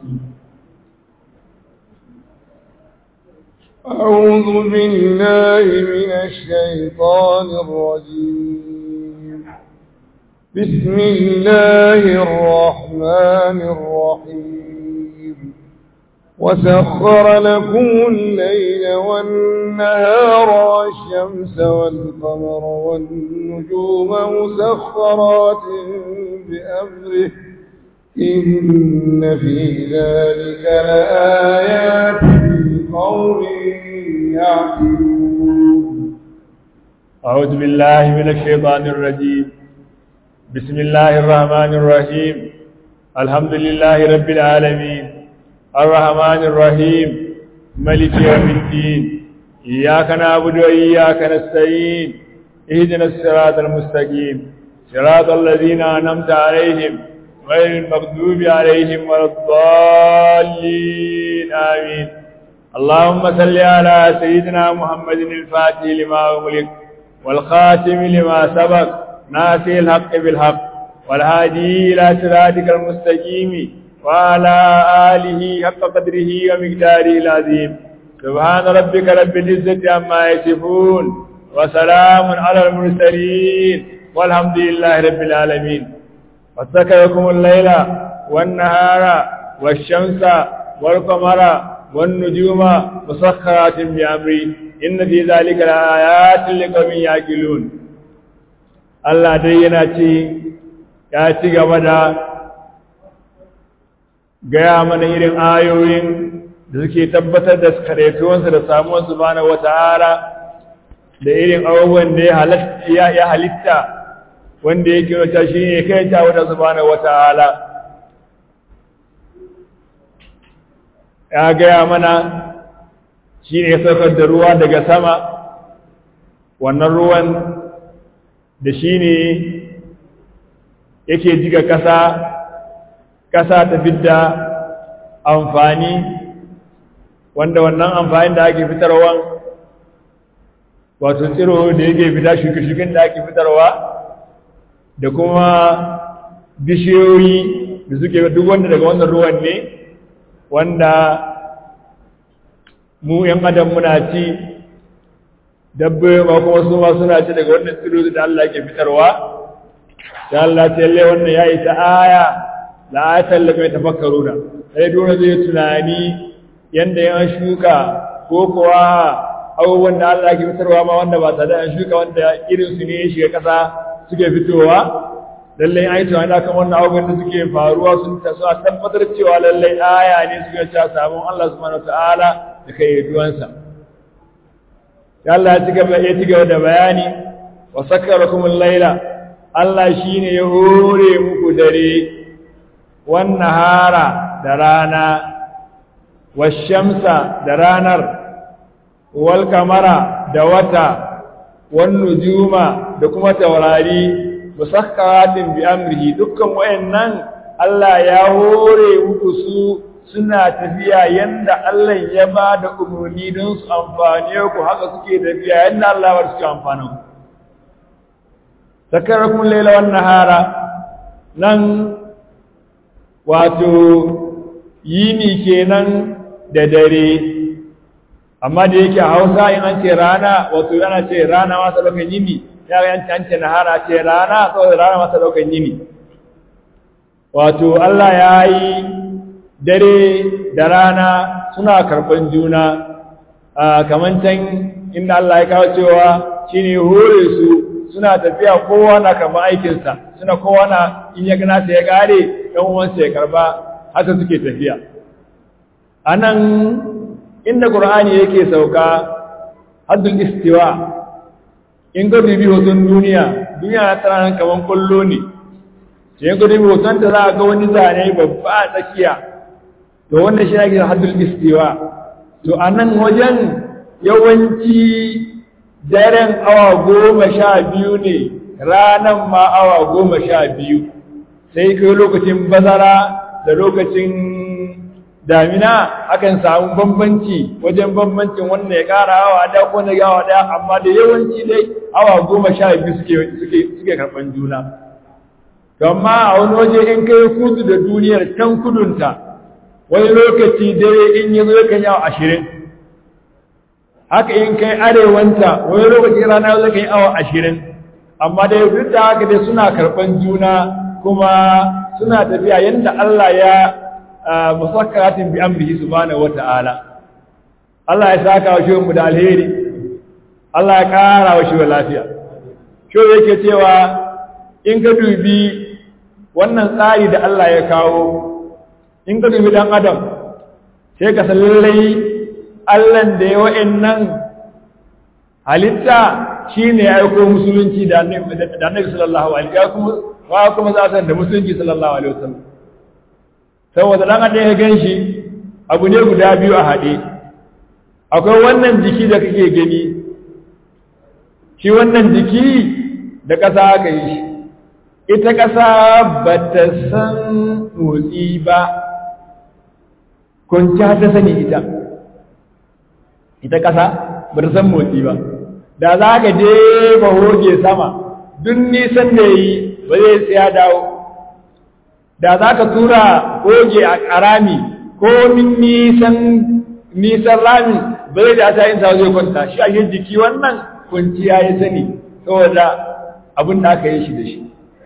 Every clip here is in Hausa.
أعوذ بالله من الشيطان الرجيم بسم الله الرحمن الرحيم وسخر لكم الليل والنهار والشمس والقمر والنجوم مسخرات بأمره إن في ذلك لآيات لقوم يعقلون أعوذ بالله من الشيطان الرجيم بسم الله الرحمن الرحيم الحمد لله رب العالمين الرحمن الرحيم ملك يوم الدين إياك نعبد وإياك نستعين اهدنا الصراط المستقيم صراط الذين أنعمت عليهم غير المغضوب عليهم ولا الضالين آمين اللهم صل على سيدنا محمد الفاتح لما أغلق والخاتم لما سبق ناسي الحق بالحق والهادي إلى صراطك المستقيم وعلى آله حق قدره ومقداره العظيم سبحان ربك رب العزة عما يصفون وسلام على المرسلين والحمد لله رب العالمين وسكركم الليل والنهار والشمس والقمر والنجوم مسخرات بأمري إن في ذلك لآيات لقوم يعقلون Allah dai yana ce ya ci gaba da gaya mana irin ayoyin da suke tabbatar da karaituwansa da samuwan subhanahu wata'ala da irin abubuwan da ya halitta wanda yake wata shi ne kai ta wata subhanahu wata'ala ya gaya mana shi ne saukar da ruwa daga sama wannan ruwan da shi ne yake jiga ƙasa ƙasa ta fidda amfani wanda wannan amfani da ake fitarwa wato tsiro da yake fita shuke-shuken da ake fitarwa da kuma bishiyoyi da suke duk wanda daga wannan ruwan ne wanda mu ‘yan adam muna ci dabbe ba kuma su ma suna ci daga wannan tsiro da Allah ke fitarwa da Allah ta yalle wannan ya yi ta aya da ayatan da mai tafakkaru da sai dole zai tunani yanda yan shuka ko kuwa abubuwan da Allah ke fitarwa ma wanda ba tare da an shuka wanda irin su ne ya shiga ƙasa suke fitowa lallai an yi tunani da kan wannan abubuwan da suke faruwa sun ta a tabbatar cewa lallai aya ne suke cewa sabon Allah subhanahu wataala da kai duwansa Allah ya ci gaba ya ci gaba da bayani wa sakkarakum al-laila Allah shine ya hore muku dare wan nahara da rana wash-shamsa da ranar wal kamara da wata wan nujuma da kuma taurari musakkaratin bi amrihi dukkan wayannan Allah ya hore muku su suna tafiya yanda Allah ya ba da umarni don su amfane ku haka suke tafiya yanda Allah ya suke amfanin ku sakarakum laila wan nahara nan wato yini kenan da dare amma da yake a Hausa in an ce rana wato yana ce rana masa lokacin yini ya ga yanci an ce nahara ce rana saboda rana masa lokacin yini wato Allah ya yi dare da rana suna karɓar juna kamar can inda Allah ya kawo cewa shi ne hore su suna tafiya kowa na karɓar aikinsa suna kowa na in ya gana ya ƙare ɗan uwansa ya karɓa haka suke tafiya a nan inda ƙur'ani yake sauka haddul istiwa in ga bibi hoton duniya duniya na tsananin kamar kwallo ne sai in ga bibi hoton ta za a ga wani zane babba a tsakiya to wannan shi ake haddul istiwa to a nan wajen yawanci daren awa goma sha biyu ne ranan ma awa goma sha biyu sai kai lokacin bazara da lokacin damina akan samu bambanci wajen bambancin wannan ya kara awa da ko na gawa da amma da yawanci dai awa goma sha biyu suke suke suke karban juna to amma a wani waje in kai kudu da duniyar can kudunta wani lokaci dare in yi zo yakan yawa ashirin haka in kai arewanta wani lokaci rana zai kai awa ashirin amma dai duk da haka dai suna karɓan juna kuma suna tafiya yadda Allah ya musakkaratin bi amrihi subhanahu wata'ala Allah ya saka wa shi mu da alheri Allah ya kara wa shi lafiya shi yake cewa in ka dubi wannan tsari da Allah ya kawo in ka dubi dan adam sai ka san lallai Allah da ya wa'annan halitta shine ya aiko musulunci da annabi sallallahu alaihi wasallam wa kuma za san da musulunci sallallahu alaihi wasallam saboda dan adam ya ganshi abu ne guda biyu a hade akwai wannan jiki da kake gani shi wannan jiki da ƙasa aka yi shi ita ƙasa ba ta san motsi ba kwanciya ta sani ita ita ƙasa ba ta san motsi ba da za ka je ba hoge sama duk nisan da yi ba zai tsaya dawo da za ka tura hoge a ƙarami ko min nisan nisan rami ba zai da ta yin sa zai kwanta shi a yin jiki wannan kwanciya ya sani saboda abin da aka yi shi da shi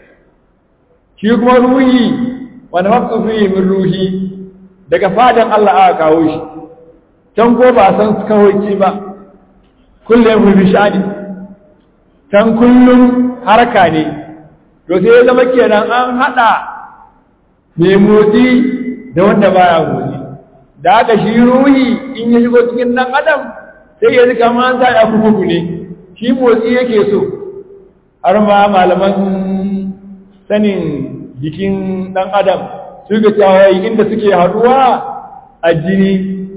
shi kuma ruhi wani mafi min ruhi daga fadan Allah aka kawo shi can ko ba san kawai ba kullum mu bishani can kullum harka ne to sai ya zama kenan an hada mai motsi da wanda baya motsi da haka shi ruhi in ya shigo cikin dan adam sai ya zika ma an sa ya kuku ne shi motsi yake so har ma malaman sanin jikin dan adam suka cewa inda suke haduwa a jini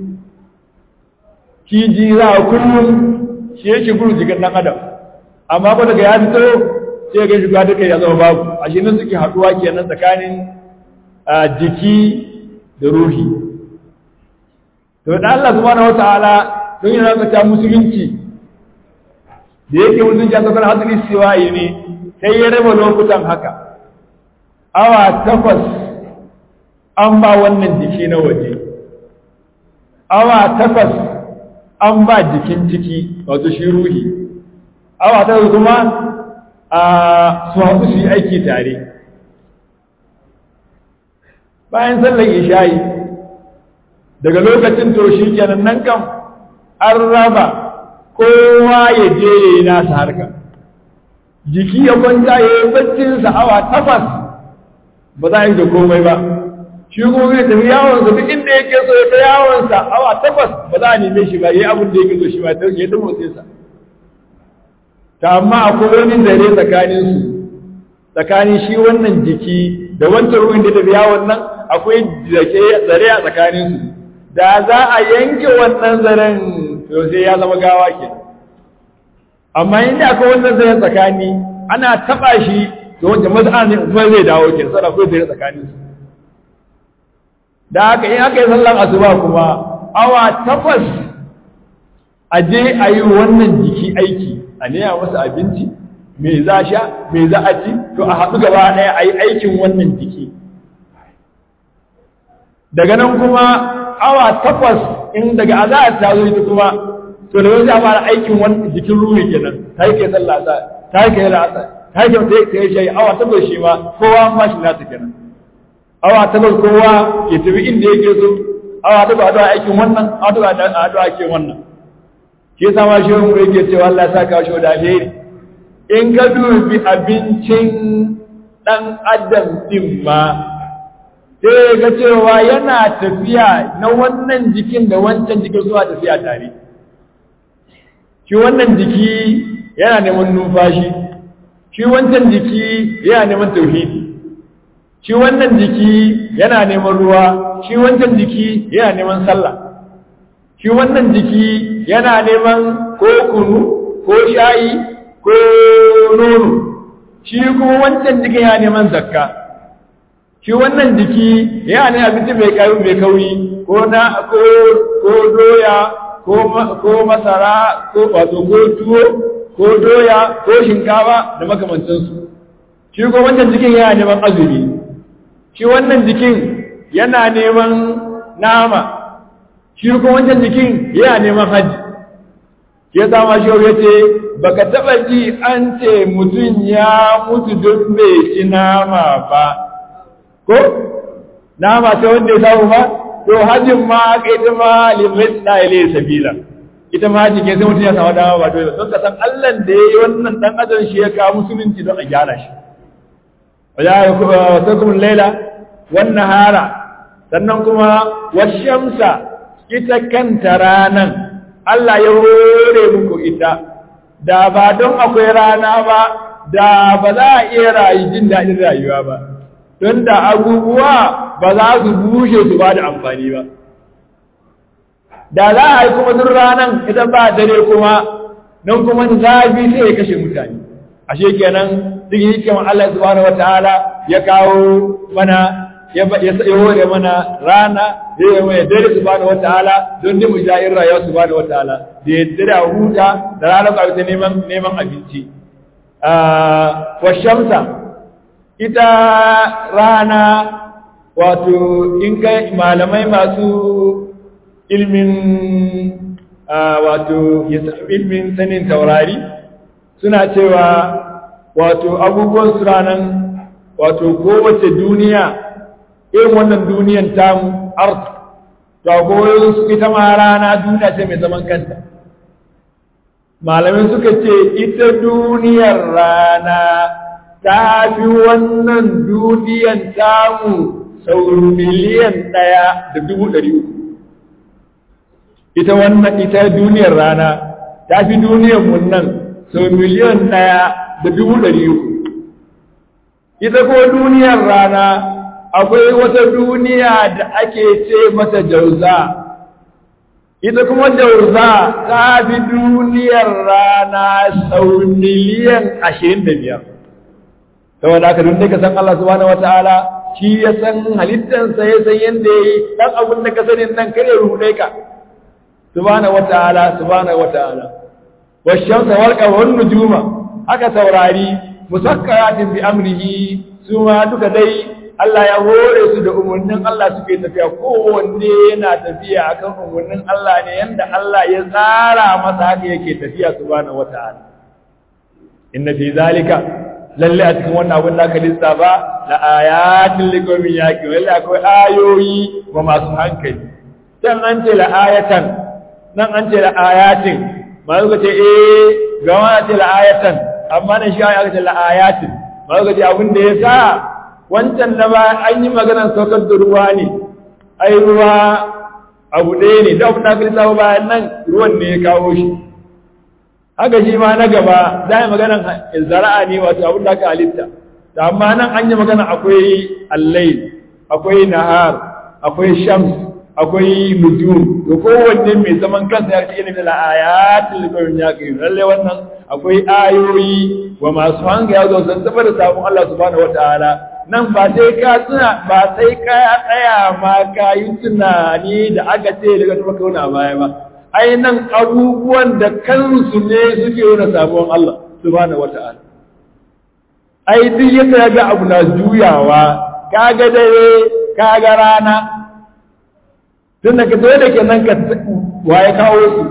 shi ji za a kullum shi yake gudu jikin dan adam amma ba daga ya fito sai ga shiga duka ya zama babu a shi nan suke haduwa kenan tsakanin jiki da ruhi to da Allah subhanahu wataala don yana ga musulunci da yake musulunci a tsakanin hadisi siwaye ne sai ya raba lokutan haka awa takwas an ba wannan jiki na waje awa takwas an ba jikin ciki wato shi ruhi awa takwas kuma a su haɗu su yi aiki tare bayan sallar ishayi daga lokacin to shi kenan nan kam an raba kowa ya je ya yi nasa harka jiki ya kwanta ya yi baccinsa awa takwas ba za a yi da komai ba shi kuma zai tafi yawonsa duk inda yake so ya ta yawonsa awa takwas ba za a neme shi ba ya yi abin da yake so shi ba ya ta motsinsa ta amma akwai wani zare tsakaninsu tsakanin shi wannan jiki da wancan ruwan da tafi yawon nan akwai zare a tsakaninsu da za a yanke wannan zaren to sai ya zama gawa ke amma inda akwai wannan zaren tsakani ana taba shi to wanda maza ne kuma zai dawo ke sana akwai zare tsakaninsu da haka in aka yi sallan asuba kuma awa takwas a je a yi wannan jiki aiki a nema masa abinci me za sha me za a ci to a haɗu gaba ɗaya a yi aikin wannan jiki daga nan kuma awa takwas in daga azahar ta zo ita kuma to da wani fara aikin wani jikin ruhi kenan ta yi kai sallah sa ta yi kai la'asa ta yi kai ta yi shayi awa takwas shi ma kowa ma shi nasa kenan awa takwas kowa ke tafi inda yake so awa takwas a dawa aikin wannan awa takwas a dawa aikin wannan shi yasa ma shi wani yake cewa Allah ya saka shi da alheri in ka dubi abincin dan adam din ma sai ga cewa yana tafiya na wannan jikin da wancan jikin zuwa tafiya tare shi wannan jiki yana neman numfashi shi wancan jiki yana neman tauhidi shi wannan jiki yana neman ruwa shi wancan jiki yana neman sallah shi wannan jiki yana neman ko kunu ko shayi ko nono shi kuma wancan jikin yana neman zakka shi wannan jiki yana ne abinci mai kayu mai kauri ko na ko ko doya ko ko masara ko wato ko tuwo ko doya ko shinkafa da makamantansu shi ko wancan jikin yana neman azumi shi wannan jikin yana neman nama shi kuma wancan jikin yana neman haji ya sama shi ya ce baka taba ji an ce mutum ya mutu duk bai ci nama ba ko nama ta wanda ya samu ba to hajjin ma aka ita ma limit na ile sabila ita ma hajji ke sai mutum ya samu dama ba dole don ka san Allah da ya yi wannan dan adam shi ya kawo musulunci don a gyara shi wajakum laila wan nahara sannan kuma washamsa ita kanta ranan Allah ya hore muku ita da ba don akwai rana ba da ba za a iya rayu jin daɗin rayuwa ba don da abubuwa ba za su bushe su ba da amfani ba da za a yi kuma duk ranan idan ba dare kuma nan kuma zafi sai ya kashe mutane ashe kenan duk hikiman Allah subhanahu wataala ya kawo mana ya hore mana rana ya yi mai dare subhanahu wataala don ne mu ja'in rayuwa subhanahu wataala da ya dare a huta da ranar ka ta neman neman abinci wa shamsa ita rana wato in kai malamai masu ilmin wato ilmin sanin taurari suna cewa wato abubuwan su ranan wato kowace duniya irin wannan duniyan tamu art to akwai su ita ma rana duniya ce mai zaman kanta malamin suka ce ita duniyar rana ta fi wannan duniyan tamu sau miliyan ɗaya da dubu ɗari uku ita wannan ita duniyar rana ta fi duniyar mun nan sau miliyan ɗaya da dubu ɗari uku ita ko duniyar rana akwai wata duniya da ake ce mata jauza ita kuma jauza ta fi duniyar rana sau miliyan ashirin da biyar saboda haka duk ka san Allah subhanahu wataala shi ya san halittansa ya san yadda ya yi ɗan abin da ka sani nan kare ruɗe ka subhanahu wataala subhanahu wataala washamsa wal qamar nujuma haka saurari musakkaratin bi amrihi su ma duka dai Allah ya hore su da umarnin Allah suke tafiya kowanne yana tafiya akan umarnin Allah ne yanda Allah ya tsara masa haka yake tafiya subhanahu wataala inna fi zalika lalle a cikin wannan abin da aka lissafa la ayatin liqawmin yaqilun lalle akwai ayoyi wa masu hankali dan an ce la ayatan nan an ce la ayatin ma suka ce eh ga wani ce la ayatan amma nan shi aka ce la ayatin ma suka ce abin da ya sa wancan da ba an yi maganar saukar da ruwa ne ai ruwa abu ɗaya ne da abin da aka lissafa bayan nan ruwan ne ya kawo shi haka shi ma na gaba za a yi maganar zara'a ne wato abin da aka halitta da amma nan an yi magana akwai allai akwai nahar akwai shams akwai nujum to kowanne mai zaman kansa ya ce ilimin la'ayatul qawmin yaqin lalle wannan akwai ayoyi wa masu hanga ya zo san tabbata sabon Allah subhanahu wataala nan ba sai ka tuna ba sai ka tsaya ma ka yi tunani da aka ce daga tuba kauna baya ba ai nan abubuwan da kansu ne suke nuna sabon Allah subhanahu wata'ala ai duk yadda ya ga abu na juyawa kaga dare kaga rana tun da ka dole kenan ka waye kawo su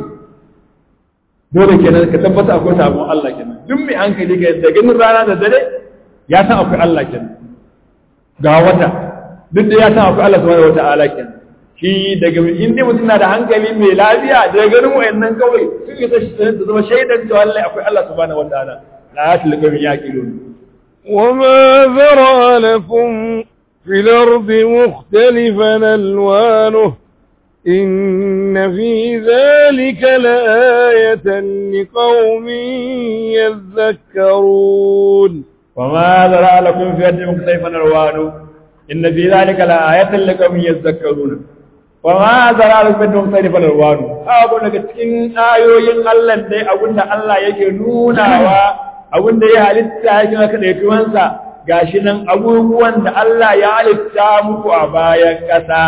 dole kenan ka tabbata akwai sabon Allah kenan duk mai hankali ga da ganin rana da dare ya san akwai Allah kenan ga wata duk da ya san akwai Allah subhanahu wata'ala kenan shi daga inda mutum na da hankali mai lafiya da ganin wayannan kawai sun yi ta zama shaidan cewa Allah akwai Allah subhanahu wataala la yatul qawmi yaqilun وما ذرى لكم في الأرض مختلفا ألوانه إن في ذلك لآية لقوم يذكرون وما ذرى لكم في الأرض مختلفا ألوانه إن في ذلك لآية لقوم يذكرون wa ma zara rubin don sai fa alwanu abu daga cikin ayoyin Allah dai abinda Allah yake nunawa abinda ya halitta yake maka da tuwansa gashi nan abubuwan da Allah ya halitta muku a bayan ƙasa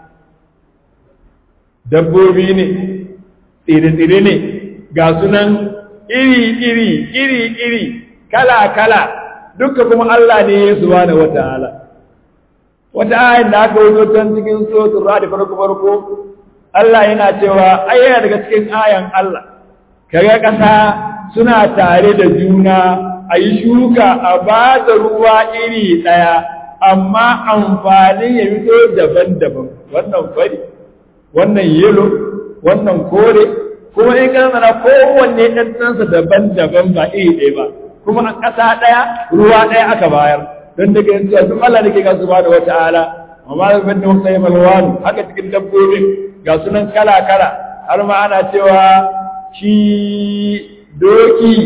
dabbobi ne tsire-tsire ne ga sunan iri-iri iri-iri kala-kala duka kuma Allah ne ya subhanahu wataala wata ayin da aka wuzo can cikin suratul ra'd farko farko Allah yana cewa ai yana daga cikin ayan Allah kaga kasa suna tare da juna ayi shuka a ba da ruwa iri daya amma amfanin ya fito daban-daban wannan fari wannan yelo wannan kore kuma in ka zana kowanne ɗanɗansa daban-daban ba iri ɗaya ba kuma a ƙasa ɗaya ruwa ɗaya aka bayar don daga yanzu a duk Allah da ke gasu ba da wata ala amma da ban da wata yi malwanu haka cikin dabbobin ga sunan kala-kala har ma ana cewa shi doki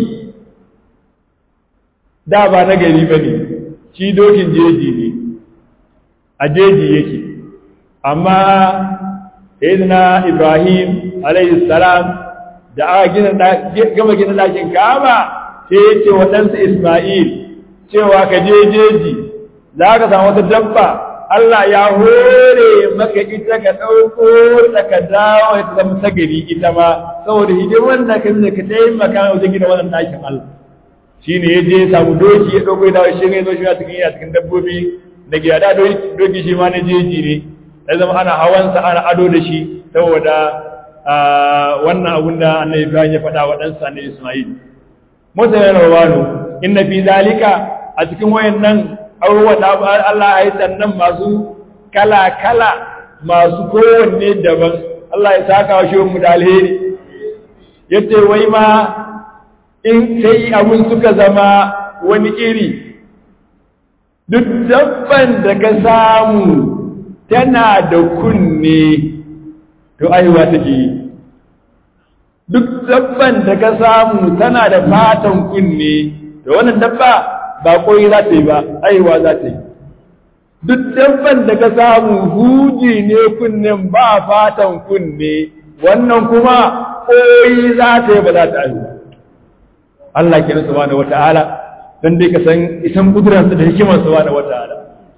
da ba na gari ba ne shi dokin jeji ne a jeji yake amma sayyidina ibrahim alayhi salam da aka gina gama gina dakin kaba sai ya ce wa ɗansa isma'il cewa ka je jeji za ka samu wata dabba Allah ya hore maka ita ka ɗauko ta ka dawo ta zama ta gari ita ma saboda hidimar da ka ka taimaka wajen gina wannan ɗakin Allah shi ne ya je ya samu doki ya ɗauko ya dawo shi ya zo shi a cikin yana cikin dabbobi da gida da doki shi ma na jeji ne ya zama ana hawansa ana ado da shi saboda wannan abun da annabi Ibrahim ya faɗa wa ɗansa annabi Ismail Musa ya rawano inna fi zalika a cikin wayannan abubuwa da Allah ya yi sannan masu kala kala masu kowanne daban Allah ya saka wa shi mu da alheri yace wai ma in sai abun suka zama wani iri duk dabban da ka samu tana da kunne to aiwa take yi duk dabban da ka samu tana da fatan kunne to wannan dabba ba koyi za ta yi ba aiwa za ta yi duk dabban da ka samu huji ne kunnen ba fatan kunne wannan kuma koyi za ta yi ba za ta aiwa Allah ke nasu bane wata'ala don dai ka san isan kuduransa da hikimarsa bane wata'ala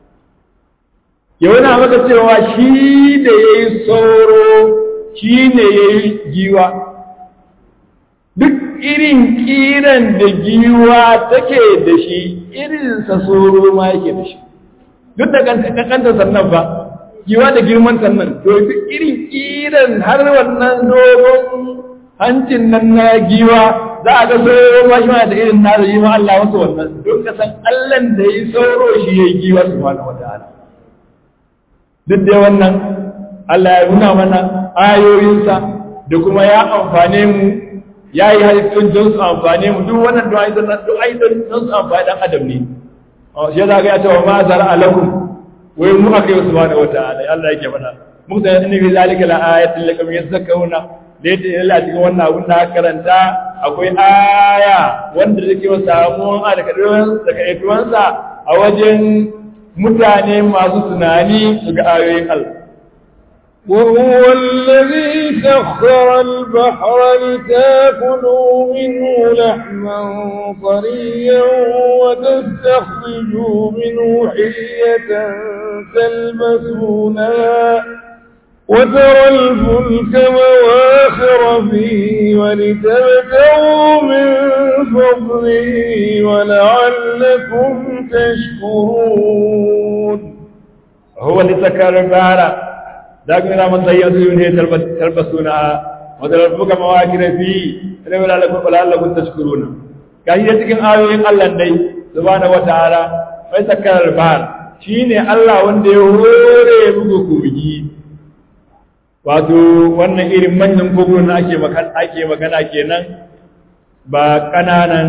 yana maka cewa shi da ya yi sauro shi ne ya yi giwa duk irin kiran da giwa take da shi irinsa sauro ma yake da shi duk da kanta sannan ba giwa da girman sannan to duk irin kiran har wannan dogon hancin nan na giwa za a ga sauro ma shi ma da irin na da yi ma Allah wasu wannan don ka san Allah da yi sauro shi ya yi giwa subhanahu wa ta'ala duk da wannan Allah ya nuna mana ayoyinsa da kuma ya amfane mu ya yi halittun don su amfane mu duk wannan du'a idan duk aidan don su amfani dan adam ne shi za ga ya ce wa ma zara alakum wai mu aka yi subhanahu wa ta'ala Allah yake faɗa mu da inna fi zalika la ayatin lakum yazakkaruna da yadda Allah cikin wannan abun da karanta akwai aya wanda take wa samuwan alƙaduwansa a wajen mutane masu tunani su ga ayoyin Allah. وهو الذي سخر البحر لتاكلوا منه لحما طريا وتستخرجوا منه حية تلبسونها وترى الفلك مواخر فيه ولتبتغوا من فضله ولعلكم تشكرون هو اللي سكر البحر ذاك من من ضيعوا منه تلبسونها وترى الفلك مواخر فيه ولعلكم تشكرون كان cikin ayoyin Allah dai subhanahu wataala mai sakarar bahar shine Allah wanda ya hore muku kogi wato wannan irin manyan kogunan ake magana ake magana kenan ba kananan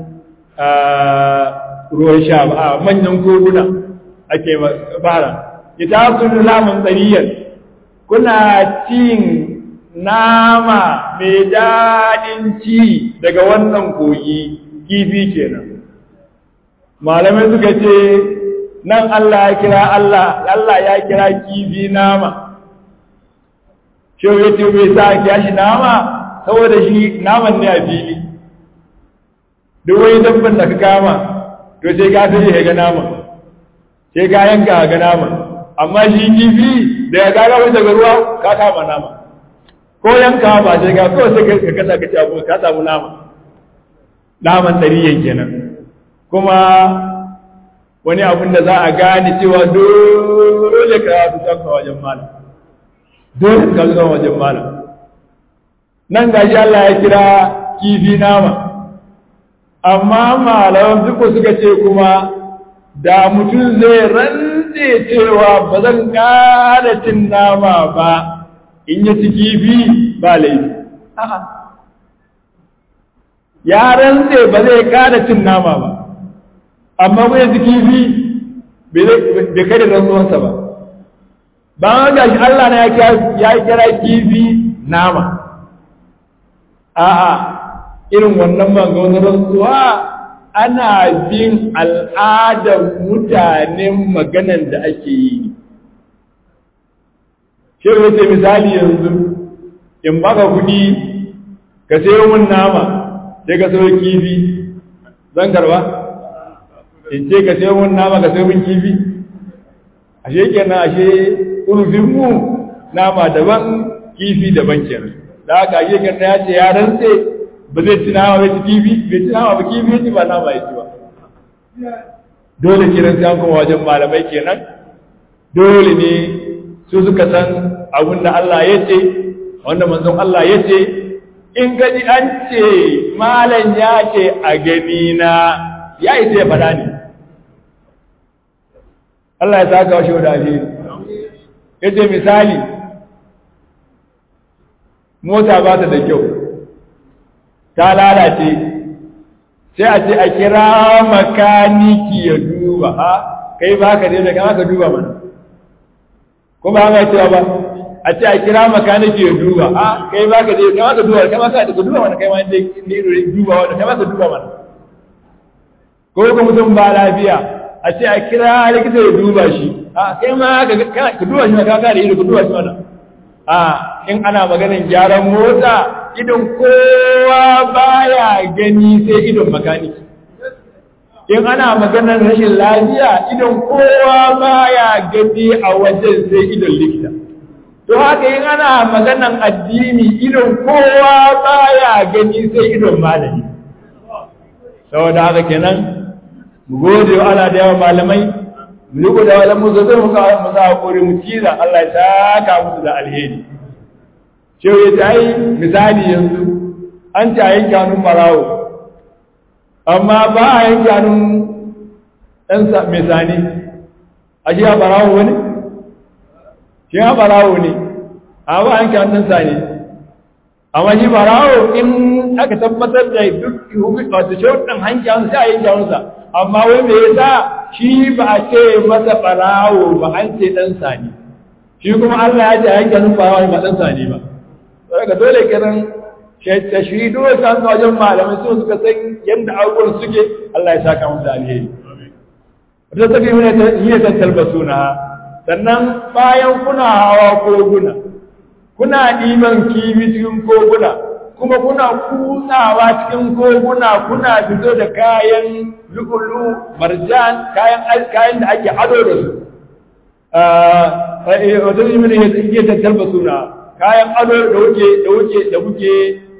ruwan sha ba a manyan koguna ake fara ita kun lamun tsariyar kuna cin nama mai daɗin ci daga wannan kogi kifi kenan malamai suka ce nan Allah ya kira Allah Allah ya kira kifi nama shehu ya ce bai sa ya shi nama saboda shi naman ne a fili duk wani dabban da ka kama to sai ka sai ya ga nama sai ka yanka ga nama amma shi kifi da ya gaga wani daga ruwa ka kama nama ko yanka ba sai ka ko sai ka kasa ka ci abu ka samu nama naman ɗariyan kenan kuma wani abin da za a gane cewa dole ka yafi kanka wajen malam dole ka zuwa wajen malam nan gashi Allah ya kira kifi nama amma malaman duka suka ce kuma da mutum zai rantse cewa ba zan ƙara cin nama ba in ya ci kifi ba laifi ya rantse ba zai ƙara cin nama ba amma ko ya ci kifi bai kai da rantsuwansa ba ba ga shi Allah na ya kira kifi nama a'a irin wannan maganin rantsuwa ana bin al'adar mutanen maganan da ake yi shi wace misali yanzu in baka kudi ka sayo mun nama sai ka sayo kifi zan karba in ce ka sayo mun nama ka sayo mun kifi ashe kenan ashe urufinmu nama daban kifi daban kenan da haka ashe kenan ya ce ya rantse ba zai ci nama bai ci kifi bai ci nama ba kifi ya ci ba nama ya ci ba dole kenan sai an kuma wajen malamai kenan dole ne su suka san abin da Allah ya ce wanda manzon Allah ya ce in gaji an ce malam ya ce a gani na ya yi sai faɗa ne Allah ya saka wa shi da alheri ya ce misali mota ba ta da kyau ta lalace sai a ce a kira makaniki ya duba ha kai ba ka da kama ka duba mana ko ba haka cewa ba a ce a kira makaniki ya duba ha kai ba ka da kama ka duba kama ka duba mana kai ma inda ne duba wanda kama ka duba mana ko ka mutum ba lafiya a ce a kira likita ya duba shi a kai ma ka duba shi ma ka da ido ka duba shi mana a in ana maganin gyaran mota idon kowa baya gani sai idon makaniki in ana maganar rashin lafiya idon kowa baya gani a wajen sai idon likita to haka in ana maganar addini idon kowa baya gani sai idon malami saboda haka kenan mu gode wa Allah da yawan malamai mu riko da wala mu zai mu ka mu za hakuri mu ciza Allah ya saka musu da alheri shehu ya ta yi misali yanzu an ta yanke hannun marawo amma ba a yanke hannun ɗan mai sani a shi ya barawo wani shi ya barawo ne a ba a yanke hannun sani amma shi barawo in aka tabbatar da duk wasu shauɗin hanke hannun sai a yanke hannunsa amma wai me yasa shi ba a ce masa barawo ba an ce ɗan sani shi kuma Allah ya ce a yanke hannun barawo ba ɗan sani ba daga dole kiran tashridu kan wajen malamai su suka san yadda abubuwan suke Allah ya saka musu alheri wata tafi mana ta iya tattal basuna sannan bayan kuna hawa koguna kuna ɗiban kibi cikin koguna kuma kuna kutsawa cikin koguna kuna fito da kayan lukulu marjan kayan kayan da ake ado da su wata tafi mana iya tattal basuna kayan ado da wuke da wuke da kuke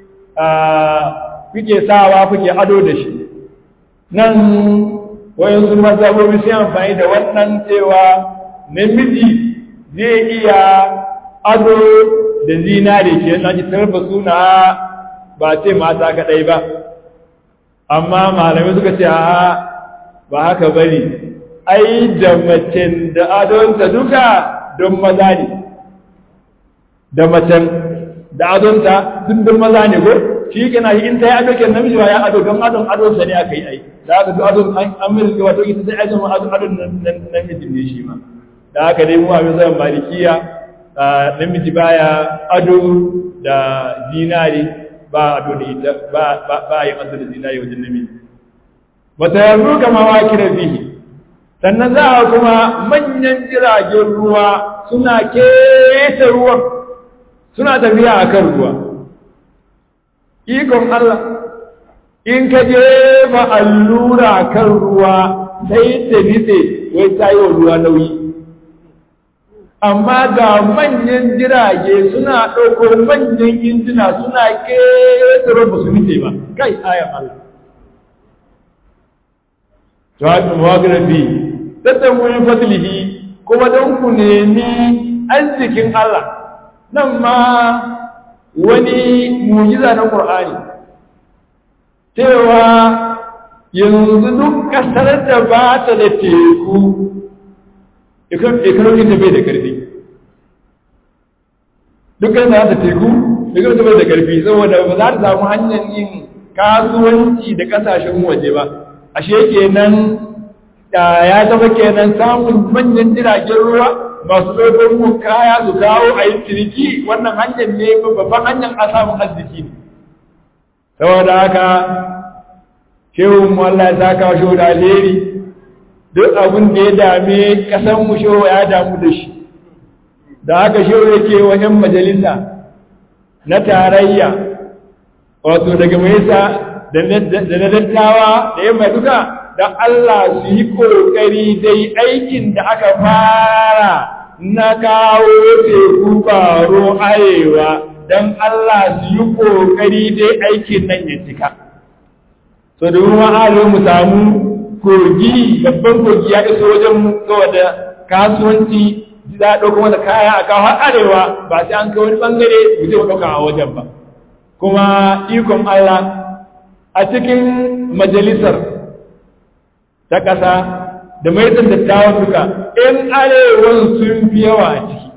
kuke sawa kuke ado da shi nan wayansu mazhabobi sun amfani da wannan cewa namiji zai iya ado da zinare ke yana ji tarfa suna ba ce mata kadai ba amma malamai suka ce a ba haka bane ai da macen da adonta duka don maza ne da macen da adonta duk don maza ne ko shi kana yi in ta yi ado ke namiji ba ya ado don adon adon sa ne aka yi ai da aka duk adon an milki wato ita sai ai zama adon adon namiji ne shi ma da haka dai mu abin zan malikiya namiji baya ado da zinari ba ado da ita ba ba yin ado da zinari wajen namiji wata yanzu kama wa kira bihi sannan za a kuma manyan jiragen ruwa suna keta ruwan suna tafiya a kan ruwa ikon Allah in ka jefa allura kan ruwa sai ta nitse wai ta yi wa ruwa nauyi amma ga manyan jirage suna ɗauko manyan injina suna ƙetare ba su nitse ba kai ayan Allah jawabin mawagrafi tattan wani fadlihi kuma don ku nemi arzikin Allah nan ma wani mujiza na Qur'ani cewa yanzu duk kasar da ba ta da teku ekonomin ta bai da karfi dukkan da ta teku ekonomin ta bai da karfi saboda ba za ta samu hanyar yin kasuwanci da kasashen waje ba ashe kenan ya zama kenan samun manyan jiragen ruwa masu ɗaukar mu kaya su kawo a yi ciniki wannan hanyar ne babban hanyar a samun arziki ne saboda haka shehun mu Allah ya saka shi da alheri duk abin da ya dame kasan mu shehu ya damu da shi da haka shehu yake wa ‘yan majalisa na tarayya wato daga maisa da na dattawa da ‘yan mai duka da Allah su yi ƙoƙari dai aikin da aka fara na kawo teku baro arewa don Allah su yi ƙoƙari dai aikin nan ya cika. So da ruwan arewa mu samu kogi babban kogi ya iso wajen mu da kasuwanci za a ɗauka masa kaya a kawo har arewa ba sai an kai wani ɓangare mu je mu ɗauka a wajen ba. Kuma ikon Allah a cikin majalisar ta ƙasa da maitan dattawan duka in arewan sun fi yawa a ciki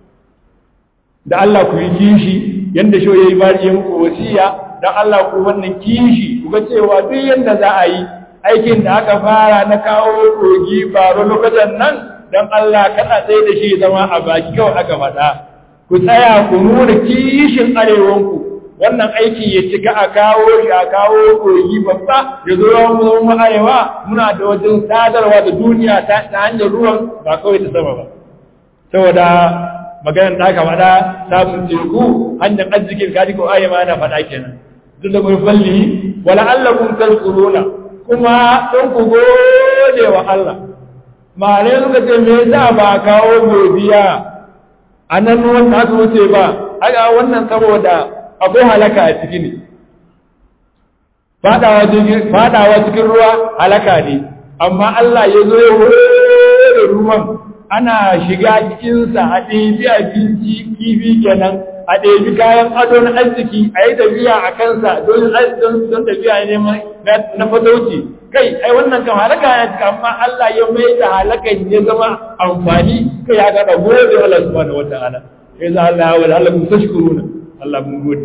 da Allah ku yi kishi yadda shi ya yi bari yin wasiya don Allah ku wannan kishi ku ga cewa duk yadda za a yi aikin da aka fara na kawo kogi baro lokacin nan don Allah kada tsaye da shi zama a baki kawai aka faɗa ku tsaya ku nuna kishin arewanku wannan aiki ya cika a kawo shi a kawo kogi babba ya zo mu arewa muna da wajen sadarwa da duniya ta hanyar ruwan ba kawai ta sama ba saboda maganar da aka faɗa samun teku hanyar arzikin kaji ko ayi ma na faɗa kenan duk da mun falli wala allakum tazkuruna kuma don ku gode wa Allah mare suka ce me yasa ba kawo godiya a nan wanda aka wuce ba aga wannan saboda akwai halaka a ciki ne fadawa cikin ruwa halaka ne amma Allah ya zo ya da ruwan ana shiga cikinsa a ɗebi abinci kifi kenan a ɗebi kayan ado na arziki a yi tafiya a kansa don tafiya neman na fatauci kai ai wannan kan halaka ya cika amma Allah ya mai da halakan ya zama amfani kai ya ga dago da Allah subhanahu wataala ya za Allah wa Allah kun tashkuruna Allah mun gode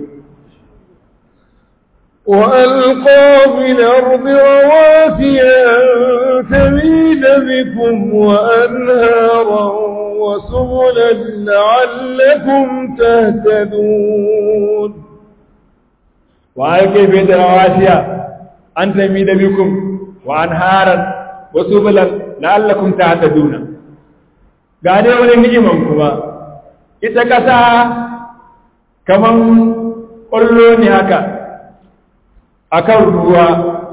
وألقى في الأرض رواسي أن تميد بكم وأنهارا وسبلا لعلكم تهتدون وألقى في الأرض رواسي أن تميد بكم وأنهارا وسبلا لعلكم تهتدون gane wani ni'iman kuma ita kasa kaman ƙwallo ne haka akan ruwa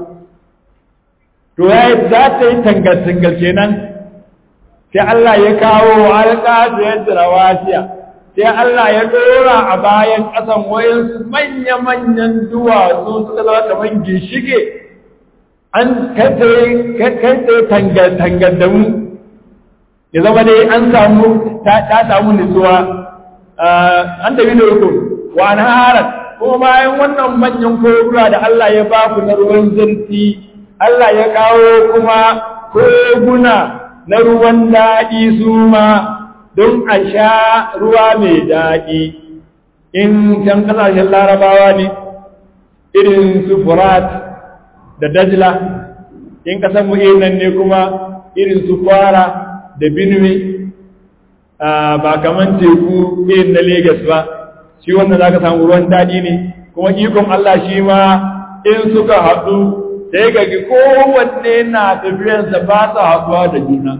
to ya za ta yi tangal-tangal kenan sai Allah ya kawo alƙa da yadda rawasiya sai Allah ya dora a bayan ƙasan wayansu manya-manyan duwatsu suka zama kamar ginshige an kai tangal-tangal da mu ya zama dai an samu ta samu nutsuwa an tafi da rukun wa na harar ko bayan wannan manyan koguna da Allah ya ba ku na ruwan zarfi Allah ya kawo kuma koguna na ruwan daɗi su ma don a sha ruwa mai daɗi in can ƙasashen larabawa ne irin su furat da dajla in ƙasar mu'inan ne kuma irin su fara da benue ba kaman teku irin na Legas ba shi wannan za ka samu ruwan daɗi ne kuma ikon Allah shi ma in suka haɗu sai ga kowanne na tafiyarsa ba su haɗuwa da juna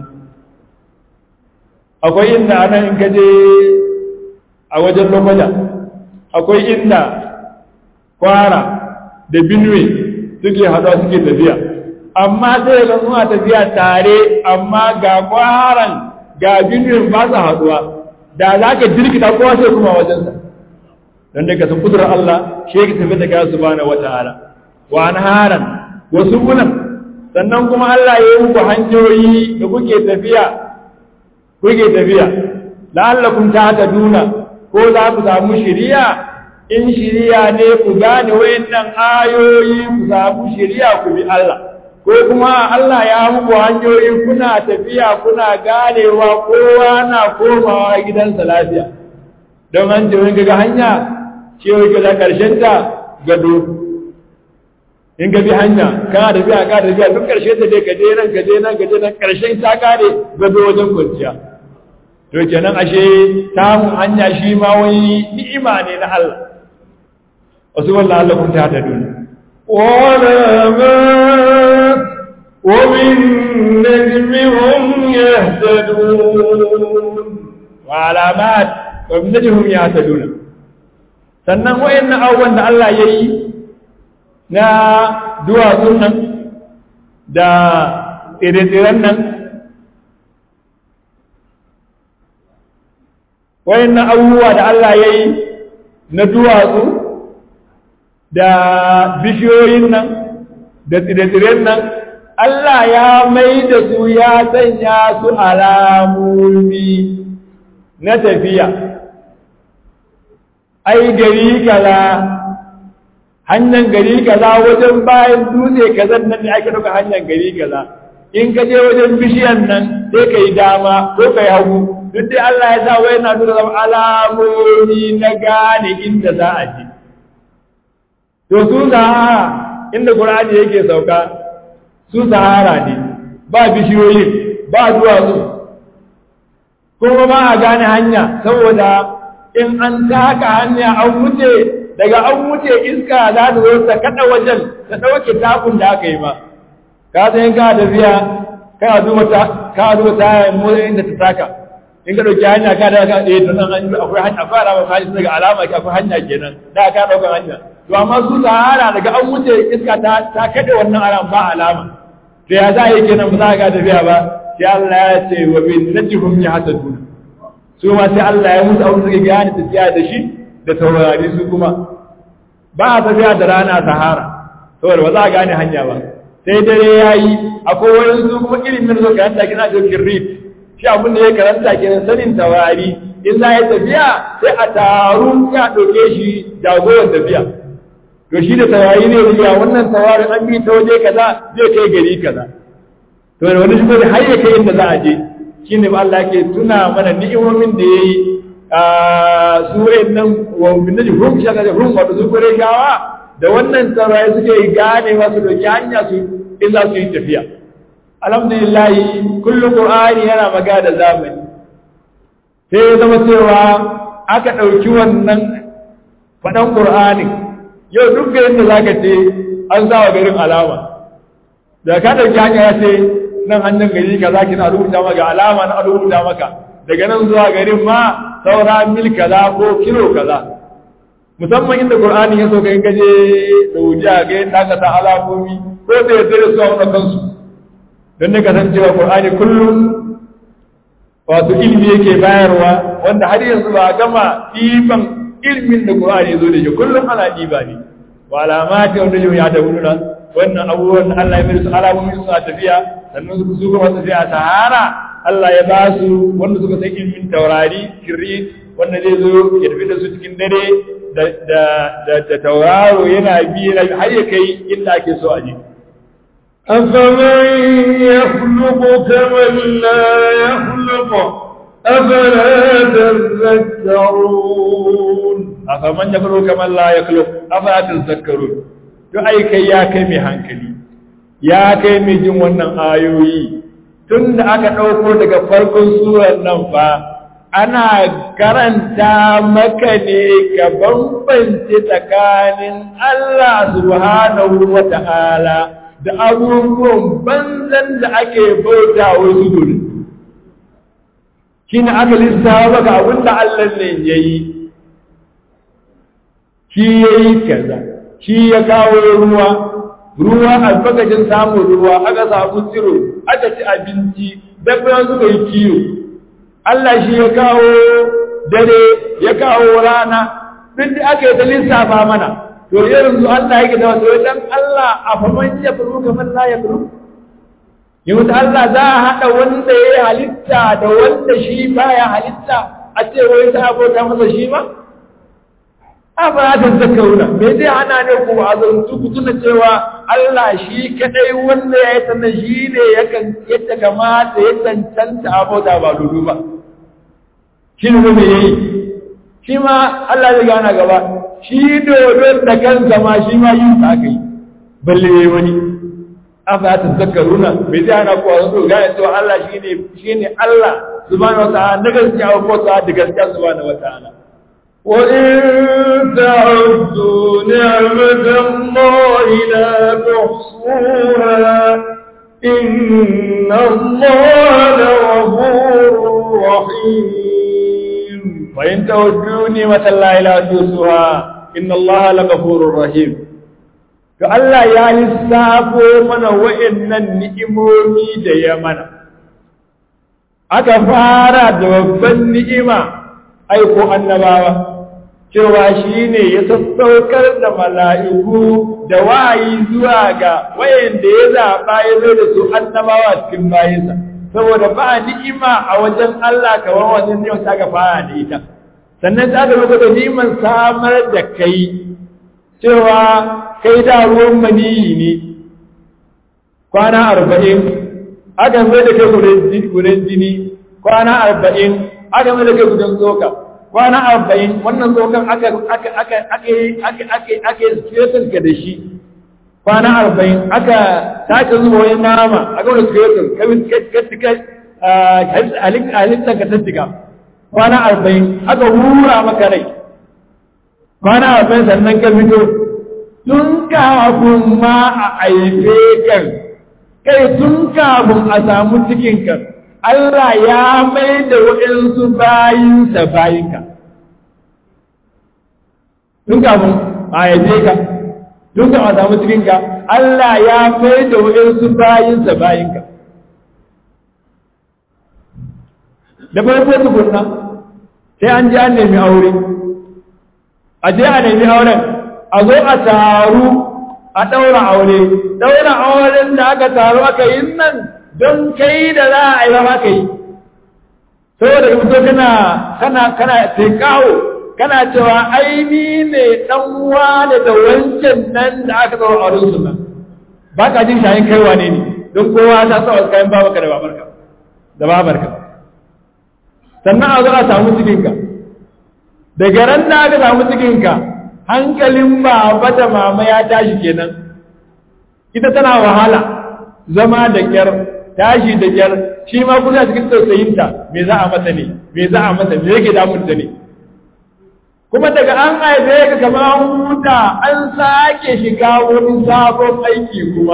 akwai inda ana in ka je a wajen lokaja akwai inda kwara da benue suke haɗuwa suke tafiya amma sai ga suna tafiya tare amma ga kwaran ga benue ba su haɗuwa da za ka jirkita kowa sai kuma wajensa don daga sun kudurar Allah shi yake tafi da gaya subhanahu wata'ala wa anharan wa subulan sannan kuma Allah ya yi muku hanyoyi da kuke tafiya kuke tafiya la'allakum tahtaduna ko za ku samu shiriya in shiriya ne ku gane wayannan ayoyi ku samu shiriya ku bi Allah ko kuma Allah ya muku hanyoyi kuna tafiya kuna ganewa kowa na komawa gidansa lafiya don an ce wani ga hanya cewa ga karshen ta gado in ka bi hanya kana tafiya ka tafiya duk karshe ta dai ka je nan ka je nan ka je nan karshen ta kare gado wajen kwanciya to kenan ashe samun hanya shi ma wani ni'ima ne na Allah wasu wallahi Allah kun ta ta duniya وعلامات وبالنجم هم يهتدون وعلامات وبالنجم هم يهتدون sannan wayannan abubuwan da Allah ya yi na duwatsun nan da tsire-tsiren nan wayannan abubuwa da Allah ya yi na duwatsu da bishiyoyin nan da tsire-tsiren nan Allah ya mai da su ya sanya su alamomi na tafiya ai gari kaza hanyar gari kaza wajen bayan dutse kaza nan ne ake ɗauka hanyar gari kaza in ka je wajen bishiyan nan sai ka yi dama ko ka yi hagu duk dai Allah ya sa wai na nuna zama alamomi na gane inda za a je to su sahara inda Qur'ani yake sauka su sahara ne ba bishiyoyin ba duwatsu kuma ba a gane hanya saboda in an taka hanya an wuce daga an wuce iska za ta zo ta kada wajen ta dauke takun da aka yi ma ka san ka tafiya ka duba ta ka duba ta motsin inda ta taka in ka dauki hanya ka da ka eh to nan an akwai hanya akwai alama ka daga alama ka akwai hanya kenan da ka dauka hanya to amma su sahara daga an wuce iska ta ta kade wannan alama ba alama to ya za a yi kenan ba za ka tafiya ba sai Allah ya ce wa bin najhum yahtadun su ma sai Allah ya musu abin da suke gane tafiya da shi da taurari su kuma ba a tafiya da rana sahara saboda ba za a gane hanya ba sai dare ya yi akwai wani su kuma ilimin da karanta kina da kirrit shi abin da ya karanta kenan sanin taurari in za ya tafiya sai a taru ya ɗauke shi jagoran tafiya to shi da taurari ne riya wannan taurarin an bi ta waje kaza zai kai gari kaza to da wani shi har ya kai inda za a je shi ne Allah ke tuna mana ni'imomin da ya yi a surai nan wa binnaji hum shaka da hum wato su kure gawa da wannan taurari suke gane masu doki hanya su in za su yi tafiya alhamdulillah kullu qur'ani yana magana da zamani sai ya zama cewa aka ɗauki wannan faɗan qur'ani yau duk garin da zaka ce an sa wa garin alama da ka ɗauki hanya ya ce nan hannun gari kaza kina rubuta maka alama na rubuta maka daga nan zuwa garin ma saura mil kaza ko kilo kaza musamman inda qur'ani ya so kai gaje saudiya ga yadda aka sa alamomi ko da yadda da su a wannan kansu don ne kasancewa qur'ani kullum wato ilimi yake bayarwa wanda har yanzu ba gama ɗiban ilimin da qur'ani zo da shi kullum ana ɗiba ne wa alamati wanda yau ya da wurina wannan abubuwan da Allah ya mai su alamomi suna tafiya sannan su su kuma tafiya sahara Allah ya ba su wanda suka san ilimin taurari kirit wanda zai zo ya tafi da su cikin dare da da da tauraro yana bi har ya kai inda ake so a je أفمن يخلق كمن لا يخلق أفلا تذكرون أفمن يخلق كمن لا يخلق أفلا تذكرون to ai kai ya kai mai hankali ya kai mai jin wannan ayoyi tun da aka ɗauko daga farkon surar nan fa ana karanta maka ne ka bambance tsakanin Allah subhanahu wa ta'ala da abubuwan banzan da ake bauta wasu dole shi ne aka lissawa maka abinda Allah ne ya yi shi ya yi kaza shi ya kawo ruwa ruwa albarkacin samun ruwa aka samu tsiro aka ci abinci dabba suka yi kiyo Allah shi ya kawo dare ya kawo rana duk da aka yi ta lissafa mana to yanzu Allah yake da wasu dan Allah a faman ya furu kamar la ya furu yanzu Allah za a haɗa wanda ya yi halitta da wanda shi baya halitta a ce wai ta abota masa shi ma? A ba ta zakauna, me zai hana ne ku a zantu ku tuna cewa Allah shi kaɗai wanda ya yi sannan shi ne ya kamata ya cancanta abota ba dudu ba. Shi ne me ya yi? Shi ma Allah zai gana gaba, shi dodon da kansa ma shi ma yin sa aka yi, balle ya yi wani. afa ta zakaruna bai zai hana kuwa zo gane cewa Allah shine shine Allah subhanahu wataala na gaskiya ko ta da gaskiya subhanahu wataala wa in ta'uddu ni'matallahi la tuhsuha inna Allaha laghafurur rahim wa in ta'uddu ni'matallahi la tuhsuha inna Allaha laghafurur rahim to Allah ya lissafo mana wa'annan ni'imomi da ya mana aka fara da babban ni'ima aiko annabawa cewa shi ne ya sassaukar da mala'iku da wayi zuwa ga wayanda ya zaɓa ya zo da su annabawa cikin bayansa saboda ba ni'ima a wajen Allah kamar wajen yau ta ga fara da ita sannan ta ga da ni'iman samar da kai cewa kai da ruwan maniyi ne kwana arba'in aka mai da kai gudan jini kwana arba'in aka mai da kai gudan tsoka kwana arba'in wannan tsokan aka aka aka aka aka aka aka skeleton ka da shi kwana arba'in aka sake zuwa wani nama aka wani skeleton ka ka halittar ka tattika kwana arba'in aka hura maka rai kwana arba'in sannan ka fito tun kafin ma a aife kan kai tun kafin a samu cikinka Allah ya mai da waɗansu bayinsa bayinka tun kafin a aife ka tun kafin a samu cikinka Allah ya mai da waɗansu bayinsa bayinka da farko tukunna sai an ji an nemi aure a je a nemi auren a zo a taru a ɗaura aure ɗaura auren da aka taru aka yi nan don kai da za a yi ba ka yi saboda fito kana kana kana tekawo kana cewa aini ne dan wane da wancan nan da aka ɗaura auren su nan ba ka jin shayin kai wane ne don kowa ta sa wasu kayan babarka da babarka da babarka sannan a zo a samu cikinka daga ran da aka samu cikinka hankalin baba da mama ya tashi kenan ita tana wahala zama da kyar tashi da kyar shi ma kuna cikin tausayinta me za a mata ne me za a mata me yake damunta ne kuma daga an haife ka kama an huta an sake shiga wani sabon aiki kuma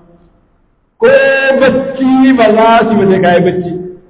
ko bacci ba za su ba sai kai bacci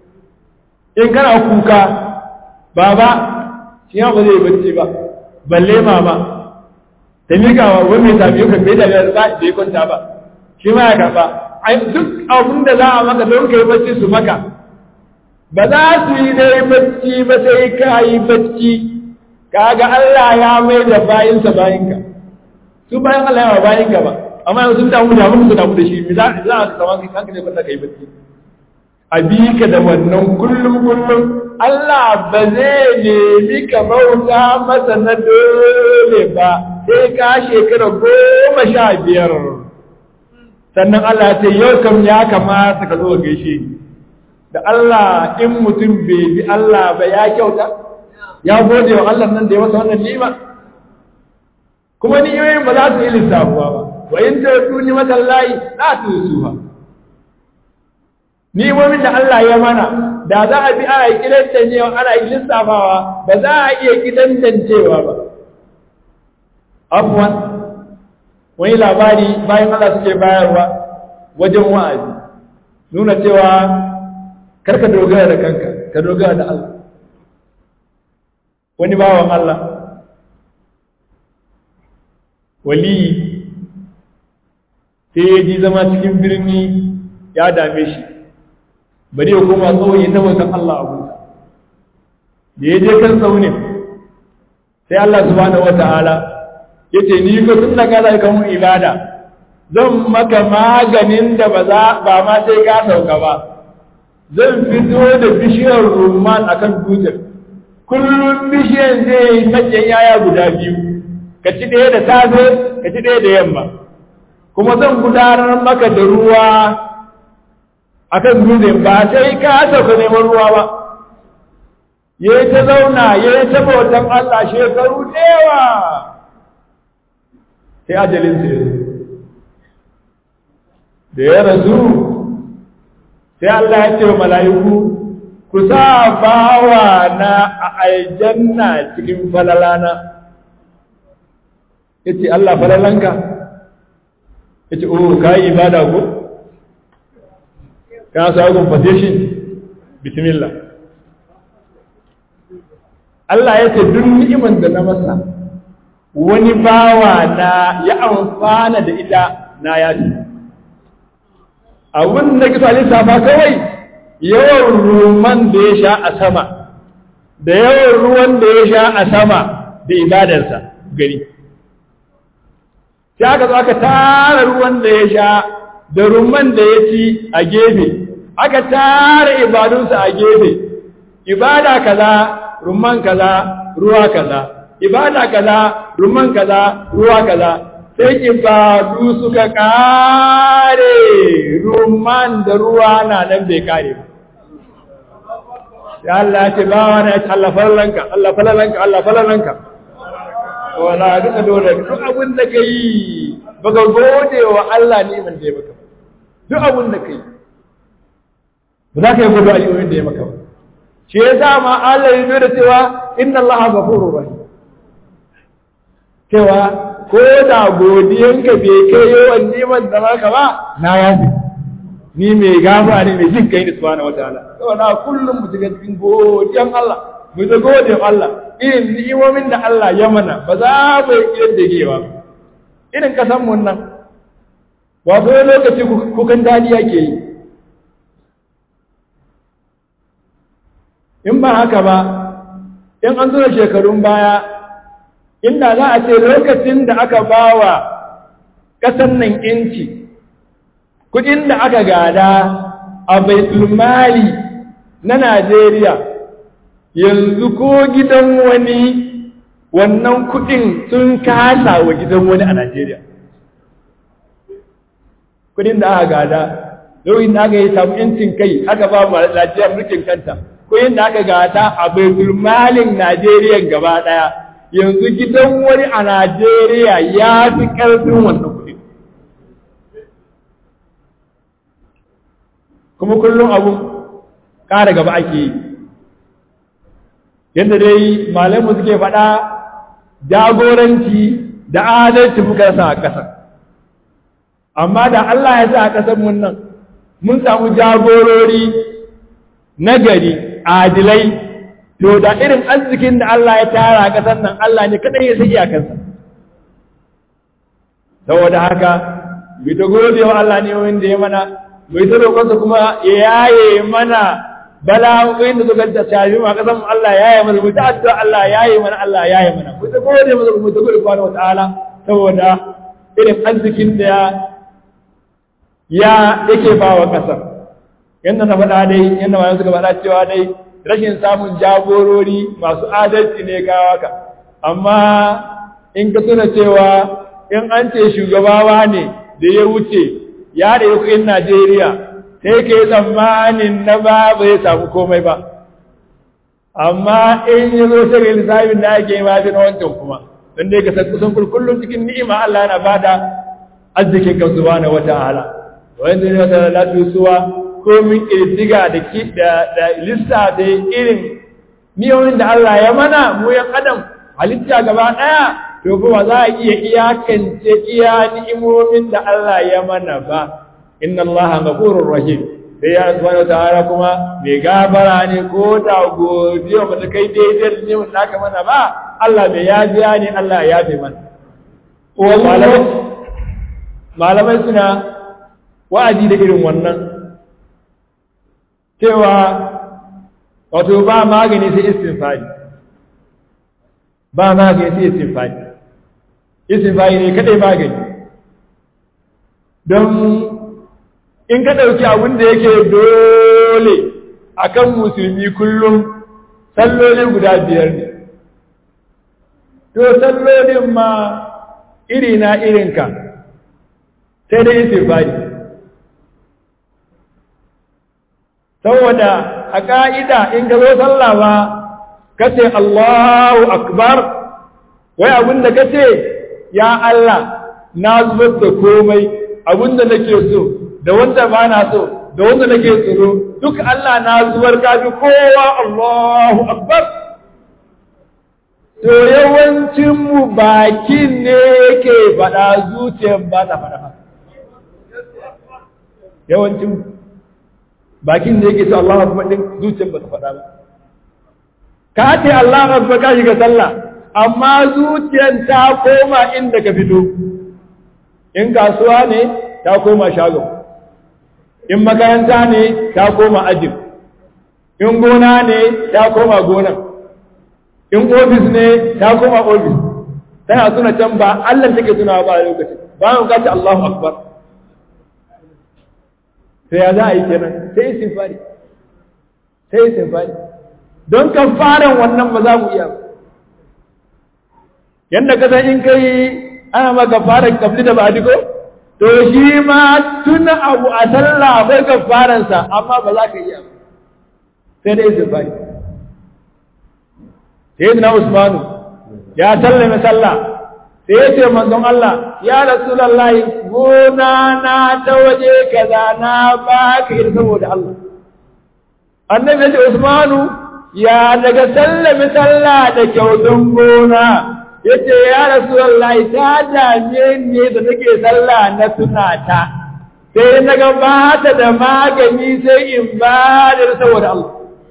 in kana kuka baba shi ba zai bacci ba balle mama ta miƙa wa wani mai tafiye kan bai da za da ya kwanta ba shi ma ya karɓa ai duk abin da za a maka don kai bacci su maka ba za su yi dai bacci ba sai ka yi bacci kaga Allah ya mai da bayinsa bayinka su bayan Allah ya bayinka ba amma yanzu sun damu da mun su damu da shi mi za za ka kama kai kanka ne ba kai bacci a bi ka da wannan kullum kullum Allah ba zai nemi ka bauta masa na dole ba sai ka shekara goma sha biyar sannan Allah ya ce yau kam ya kamata ka zo gaishe ni da Allah in mutum bai bi Allah ba ya kyauta ya gode wa Allah nan da ya masa wannan ni'ima kuma ni'imomin ba za su yi lissafuwa ba wa in ta tuni mata layi la tusuha ni'imomin da Allah ya mana da za a bi ana kidan tancewa ana lissafawa ba za a iya kidan tancewa ba afwan wani labari bayan Allah suke bayarwa wajen wa'azi nuna cewa karka dogara da kanka ka dogara da Allah wani bawan Allah wali sai ya ji zama cikin birni ya dame shi bari ya koma tsawon ta bautan Allah abu da ya je kan tsaunin sai Allah subhanahu wata'ala ya ce ni ko tun da ka zai kamun ibada zan maka maganin da ba za ba ma sai ka sauka ba zan fito da bishiyar rumman akan dutsen kullum bishiyar zai yi manyan yaya guda biyu ka ci ɗaya da safe ka ci ɗaya da yamma kuma zan gudanar maka da ruwa akan dutsen ba sai ka sauka neman ruwa ba ya ta zauna ya ta bautan Allah shekaru dewa sai ajalinsa ya zo da ya rasu sai Allah ya ce wa mala'iku ku sa bawa na a aljanna cikin falalana ya ce Allah falalanka ya ce oh ka yi ibada ko ka sa compensation bismillah Allah ya ce duk ni'imar da na masa wani bawa na ya amfana da ita na yaji abin da kisa lissafa kawai yawan ruman da ya sha a sama da yawan ruwan da ya sha a sama da ibadarsa gari sai aka zo aka tara ruwan da ya sha da ruman da ya ci a gefe aka tara ibadunsa a gefe ibada kaza rumman kaza ruwa kaza ibada kaza rumman kaza ruwa kaza sai ibadu suka kare rumman da ruwa na nan bai kare ba ya Allah ya ce ba wani ya ce Allah falalanka Allah falalanka Allah falalanka wala duka dole duk abin da ka yi baka gode wa Allah neman da ya maka duk abin da ka yi ba za ka yi gudu ayyumin da ya maka ba shi ya sa ma Allah ya nuna cewa inna Allah ghafurur rahim cewa ko da godiyanka bai kai yawan neman da maka ba na yafi ni mai gafa ne mai jin kai ni subhanahu wataala saboda kullum mu shiga cikin godiyan Allah mu ta godiyan Allah irin ni'imomin da Allah ya mana ba za mu yi da gewa irin kasan mun nan wato lokaci kukan dadi yake yi in ba haka ba in an zo shekarun baya inda za a ce lokacin da aka bawa ƙasan nan inci kudin da aka gada a baitulmali na Najeriya yanzu ko gidan wani wannan kudin sun kasa wa gidan wani a Najeriya kudin da aka gada lokacin da aka yi samu yancin kai aka ba mu lafiyar mulkin kanta kudin da aka gada a baitulmalin Najeriya gaba daya yanzu gidan wani a Najeriya ya fi ƙarfin wannan kudi kuma kullum abu ƙara gaba ake yi yadda dai malamu suke faɗa jagoranci da adalci muka sa a ƙasar amma da Allah ya sa a ƙasar mun nan mun samu jagorori nagari adilai to da irin arzikin da Allah ya tara a ƙasar nan Allah ne kaɗai ya sa iyakansa saboda haka bi ta gode wa Allah ne wanda ya mana mai ta roƙonsa kuma ya yaye mana bala'o'in da suka tafi ma kasan Allah ya yaye mana mu ta addu'a Allah ya yaye mana Allah ya yaye mana mu ta gode masa mu ta gode subhanahu wata'ala saboda irin arzikin da ya yake ba wa kasar yanda na faɗa dai yanda ma suka faɗa cewa dai rashin samun jagorori masu adalci ne kawo ka amma in ka tuna cewa in an ce shugabawa ne da ya wuce ya da yi Najeriya sai ka yi tsammanin na ba bai samu komai ba amma in yi zo shiga lissafin da ake ma fi na wancan kuma don dai ka san kusan kullum cikin ni'ima Allah yana bada arzikin kan subhanahu wata'ala wanda ne wata latu suwa ko min kirdiga da ki da da lissa da irin niyoyin da Allah ya mana mu yan adam halitta gaba daya to kuma za a iya iyakance iya ni'imomin da Allah ya mana ba inna Allah ghafurur rahim sai ya subhanahu ta'ala kuma mai gabara ne ko da godiya ba ta kai daidai da ni'imin da aka mana ba Allah mai yajiya ne Allah ya yafe mana malamai malamai suna wa'azi da irin wannan cewa wato ba magani sai istinfari ba magani sai istinfari istinfari ne kadai magani don in ka ɗauki abin da yake dole akan musulmi kullum salloli guda biyar ne to sallolin ma iri na irinka sai dai istifari saboda a ƙa'ida in ka zo sallah ba ka ce Allahu akbar wai abinda ka ce ya Allah na zubar da komai abinda nake so da wanda ba na so da wanda nake tsoro duk Allah na zubar kafi kowa Allahu akbar to yawancinmu bakin ne yake faɗa zuciyar ba ta faɗa yawancinmu bakin da yake so Allah akbar din zuciyar ba ta faɗa ba ka ce Allah akbar ka shiga sallah amma zuciyar ta koma inda ka fito in kasuwa ne ta koma shago in makaranta ne ta koma ajin in gona ne ta koma gonan in ofis ne ta koma ofis tana suna can ba Allah take tunawa ba a lokacin ba mu kace Allahu akbar sai ya za a yi kenan sai istighfari sai istighfari don kafaran wannan ba za mu iya ba yanda ka san in kai ana ma kafaran kabli da ba ko to shi ma tun abu a sallah akwai kafaransa amma ba za ka iya ba sai dai istighfari sayyidina usmanu ya sallame sallah sai ya ce manzon Allah ya rasulullahi gona na ta waje kaza na baka ita saboda Allah annabi ya ce usmanu ya daga sallame sallah da kyautan gona yace ya rasulullahi ta dame ne da take sallah na tunata sai na ga ba ta da magani sai in ba da saboda Allah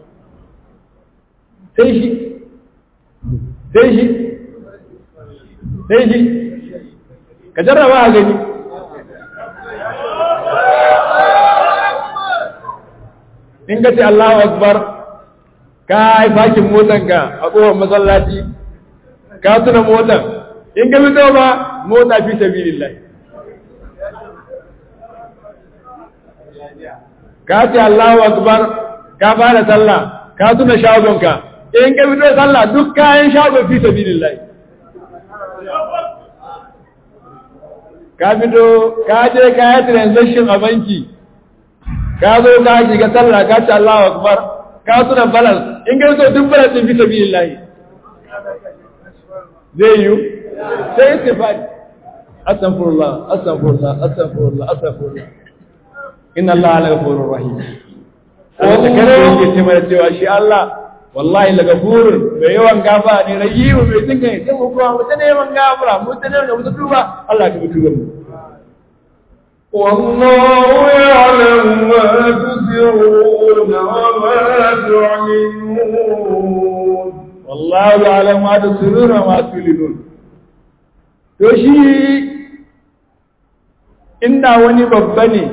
sai shi sai shi sai shi ka jarraba a gani in ka ce Allahu Akbar ka yi fakin motanka a ƙofar masallaci ka tuna motan in ka fito ba mota fi sabilillah ka ce Allahu Akbar ka fara sallah ka tuna shagonka in ka fito sallah duk kayan shagon fi sabilillah ka fito ka je ka yi transaction a banki ka zo ka shiga sallah ka ce Allahu akbar ka tuna balance in ka fito duk balance din fi sabilillah zai yi sai istifadi astaghfirullah astaghfirullah astaghfirullah astaghfirullah inna Allah la ghafurur rahim wanda kada yake ce mana cewa shi Allah wallahi la ghafurun mai yawan gafa ne rahimu mai tsinka ne sai mu kuma mu ta neman gafara mu ta neman mu ta tuba Allah ka tuba mu والله يعلم ما تسرون وما تعلنون والله يعلم ما تسرون وما تعلنون to shi inda wani babba ne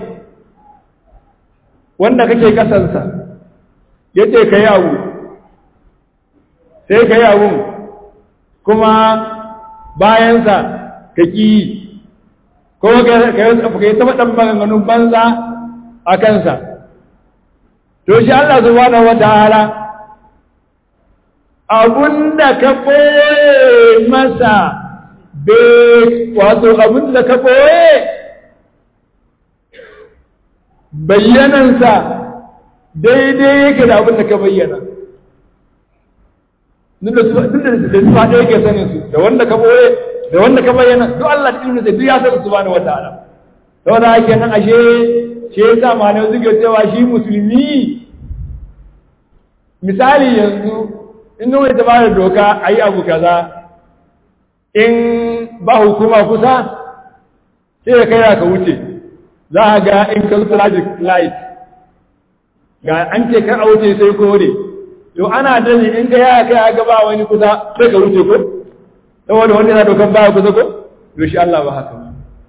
wanda kake kasansa yace kai abu sai kai abu kuma bayansa ka ki ko ka yi taɓa ɗan maganganun banza a kansa to shi Allah subhanahu wa ta'ala abunda ka ɓoye masa be wato abunda ka ɓoye bayyanansa daidai yake da abunda ka bayyana duk da su faɗe yake sanin su da wanda ka ɓoye da wanda ka bayyana duk Allah da ilmi duk ya san subhanahu wataala saboda haka nan ashe shi yasa malamai suke cewa shi musulmi misali yanzu in wani ta bada doka ayi abu kaza in ba hukuma kusa sai ka kai ka wuce za a ga in ka traffic light ga an ce kar a wuce sai kore to ana dani in ka yaya kai ga ba wani kusa sai ka wuce ko saboda wanda yana dokan baya kusa ko to shi Allah ba haka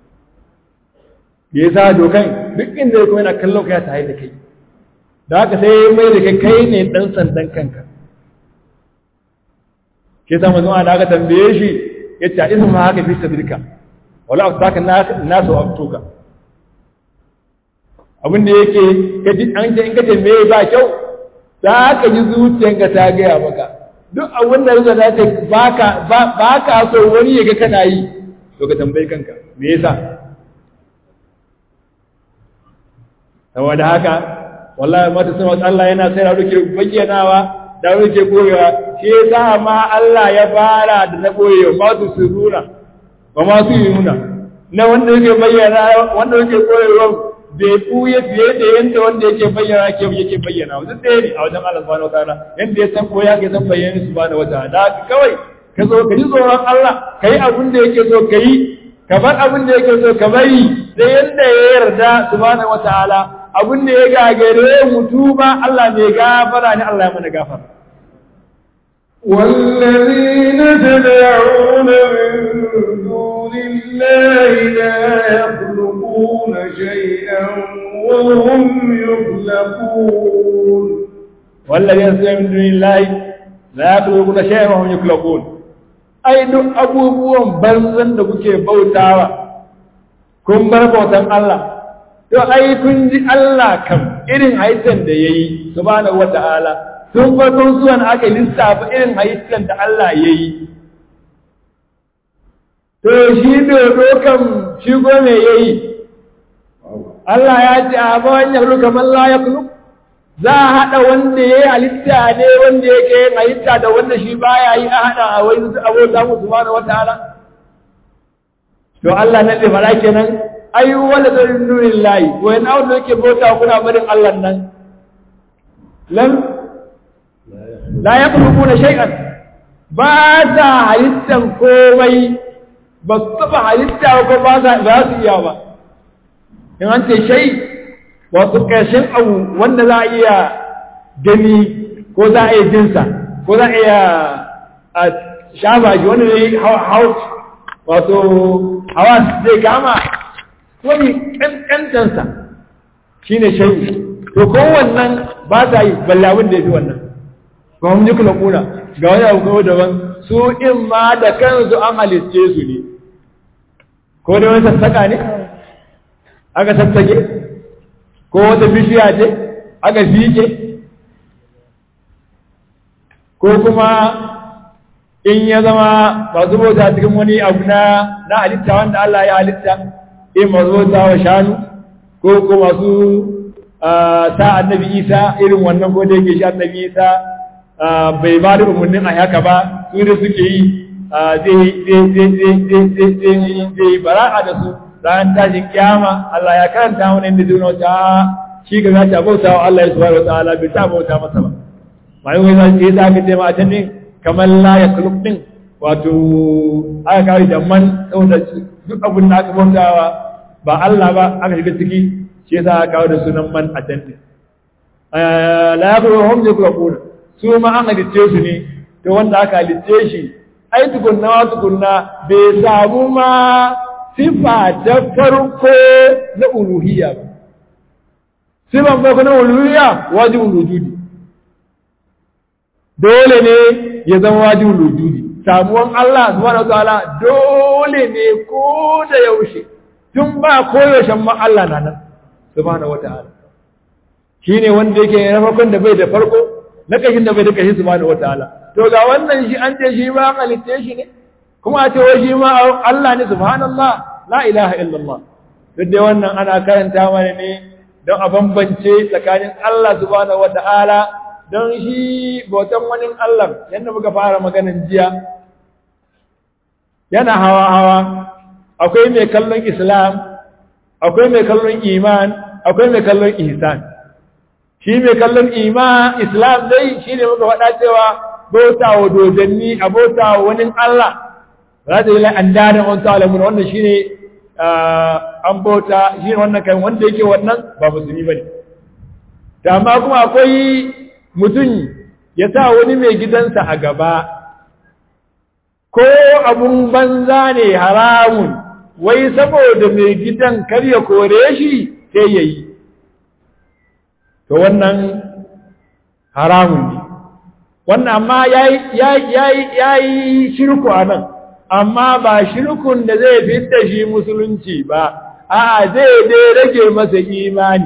ya sa dokan duk inda ya kuma yana kallon ka ya tare da kai da haka sai mai da kai kai ne dan sandan kanka ke sa manzon da aka tambaye shi ya ce isu ma haka fi sabirka wala asaka nasu abtuka abin da yake kaji an ce in kace me ba kyau za ka ji zuciyanka ta gaya maka duk abin da zuciya ta baka baka so wani ya ga kana yi to ka tambayi kanka me yasa saboda haka wallahi mata sun Allah yana sai da ruke bayyanawa da ruke koyewa shi yasa ma Allah ya fara da na koyewa ma su suruna ba ma su yuna na wanda yake bayyana wanda yake koyewa bai buye fiye da yanda wanda yake bayyana ke yake bayyana wasu ɗaya ne a wajen Allah subhanahu wataala yanda ya san koya ke san bayyana subhanahu wataala da kawai ka zo ka ji tsoron Allah ka yi abin da yake so ka yi ka bar abin da yake so ka bari da yanda ya yarda subhanahu wataala abin da ya gagare mutu ba Allah ne gafara ne Allah ya mana gafara والذين تدعون من دون الله لا يخلقون شيئا وهم يخلقون والذين تدعون من دون الله لا يخلقون شيئا وهم يخلقون ai duk abubuwan banzan da kuke bautawa kun bar bautan Allah to ai kun ji Allah kam irin haitan da yayi subhanahu wata'ala tun farkon zuwan aka lissafa irin haitan da Allah yayi to shi dodo kam shi go me yayi Allah ya ce a ba wannan ruka man la yakhluq za a haɗa wanda ya yi halitta ne wanda yake yin halitta da wanda shi baya yi a haɗa a wani abota musu ba na wata ala to Allah nan da fara kenan ayu wala da nurin layi wani abu da yake bauta kuna barin Allah nan lam la yakhluquna shay'an ba ta halittan komai ba su taba halitta ko ba za su iya ba in an ce shay wasu ƙarshen abu wanda za a iya gani ko za a iya jinsa ko za a iya a shafa shi wanda zai hau wato hawa zai kama wani ƙanƙantansa shi ne shayi to kowannan ba ta yi ballawun da ya fi wannan ba mun ji kula kuna ga wani abu kawai daban su in ma da kansu an halitce su ne ko da wani sassaka ne aka sassake ko wata bishiya ce aka fike ko kuma in ya zama masu bauta cikin wani abu na na halitta wanda Allah ya halitta in masu bauta wa shanu ko ko masu sa annabi isa irin wannan ko da yake shi annabi isa bai ba da umarnin a haka ba su da suke yi zai bara'a da su ran tashin kiyama Allah ya karanta mana inda zai wata shi ga za ta bauta wa Allah subhanahu wa ta'ala bai ta bauta masa ba mai wai za ce za ka ce ma a ne kamar la ya kulub din wato aka kawo da man saboda duk abin da aka bautawa ba Allah ba aka shiga ciki shi yasa aka kawo da sunan man a can ne la ya kulub hum ya kulubuna su ma an halitce su ne to wanda aka halitce shi ai tukunna wa tukunna bai samu ma sifa ta farko na uluhiyya ba sifan farko na uluhiyya wajibul wujudi dole ne ya zama wajibul wujudi samuwan Allah subhanahu wataala dole ne ko da yaushe tun ba koyaushen ma Allah na nan subhanahu wataala shine wanda yake na farkon da bai da farko na kashin da bai da kashi subhanahu wataala to ga wannan shi an ce shi ma halitta shi ne kuma a ce wai shi ma Allah ne subhanallah la ilaha illallah duk da wannan ana karanta mana ne don a bambance tsakanin Allah subhanahu wata'ala don shi bautan wani Allah yadda muka fara maganin jiya yana hawa hawa akwai mai kallon islam akwai mai kallon iman akwai mai kallon ihsan shi mai kallon iman islam dai shi ne muka faɗa cewa bauta wa dodanni a bauta wa wani Allah za ta yi la'an dadin wani ta'alamun wannan shi ne an bauta shi ne wannan kan wanda yake wannan ba musulmi ba ne ta amma kuma akwai mutum ya sa wani mai gidansa a gaba ko abun banza ne haramun wai saboda mai gidan kar ya kore shi sai ya yi to wannan haramun ne wannan amma ya yi shirku a nan amma ba shirkun da zai fidda shi musulunci ba a zai dai rage masa imani